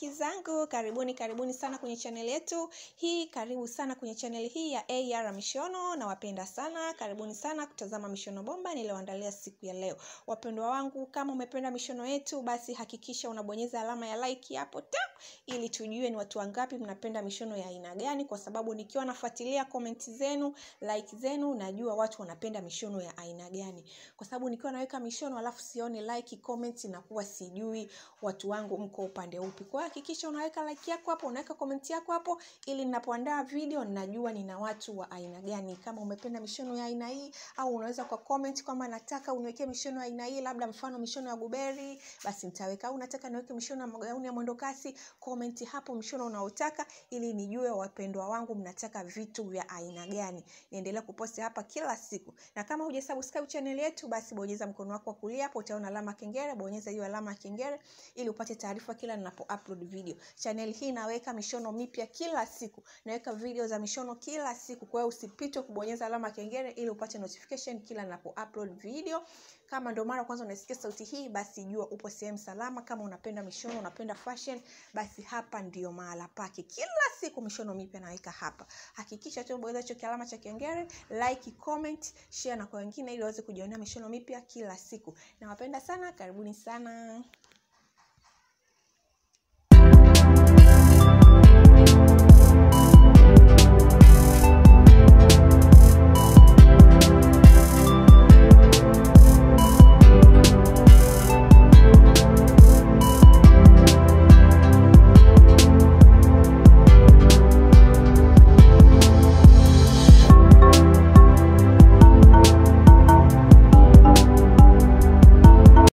marafiki zangu karibuni karibuni sana kwenye chaneli yetu hii karibu sana kwenye chaneli hii ya ar mishono nawapenda sana karibuni sana kutazama mishono bomba niliyoandalia siku ya leo wapendwa wangu kama umependa mishono yetu basi hakikisha unabonyeza alama ya like hapo ta ili tujue ni watu wangapi mnapenda mishono ya aina gani kwa sababu nikiwa nafuatilia komenti zenu like zenu najua watu wanapenda mishono ya aina gani kwa sababu nikiwa naweka mishono alafu sione like comment nakuwa sijui watu wangu mko upande upi kwa hiyo hakikisha unaweka like yako hapo unaweka comment yako hapo ili ninapoandaa video ninajua nina watu wa aina gani kama umependa mishono ya aina hii au unaweza kwa comment kwamba nataka uniwekee mishono ya aina hii labda mfano mishono ya guberi basi nitaweka au nataka niweke mishono ya magauni ya mwendokasi comment hapo mshono unaotaka ili nijue wapendwa wangu mnataka vitu vya aina gani niendelea kuposti hapa kila siku na kama hujasubscribe channel yetu basi bonyeza mkono wako wa kulia hapo utaona alama ya kengele bonyeza hiyo alama ya kengele ili upate taarifa kila ninapo upload video channel hii naweka mishono mipya kila siku naweka video za mishono kila siku kwa hiyo usipite kubonyeza alama ya kengele ili upate notification kila ninapo upload video kama ndo mara kwanza unasikia sauti hii basi jua upo sehemu salama kama unapenda mishono unapenda fashion basi hapa ndio mahala pake kila siku mishono mipya naweka hapa hakikisha tu bonyeza hicho kialama cha kengele like comment share na kwa wengine ili waweze kujionea mishono mipya kila siku nawapenda sana karibuni sana